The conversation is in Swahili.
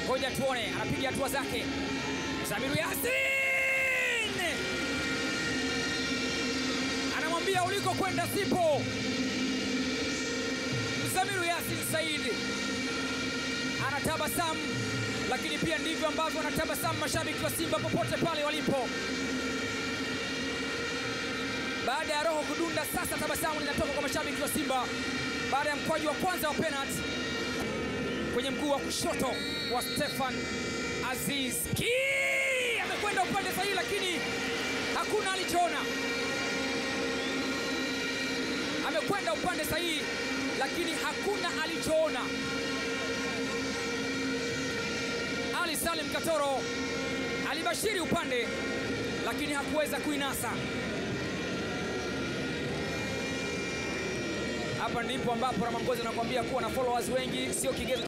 ngoja tuone, anapiga hatua zake. Samiru Yasin anamwambia uliko kwenda sipo. Samiru Yasin Said anatabasamu, lakini pia ndivyo ambavyo anatabasamu mashabiki wa Simba popote pale walipo. Baada ya roho kudunda, sasa tabasamu linatoka kwa mashabiki wa Simba baada ya mkwaju wa kwanza wa penalti kwenye mguu wa kushoto wa Stefan Aziz Ki amekwenda upande sahihi, lakini hakuna alichoona. Amekwenda upande sahihi, lakini hakuna alichoona. Ali Salim Katoro alibashiri upande, lakini hakuweza kuinasa. Hapa ndipo ambapo Ramangozi anakuambia kuwa na followers wengi sio kigezo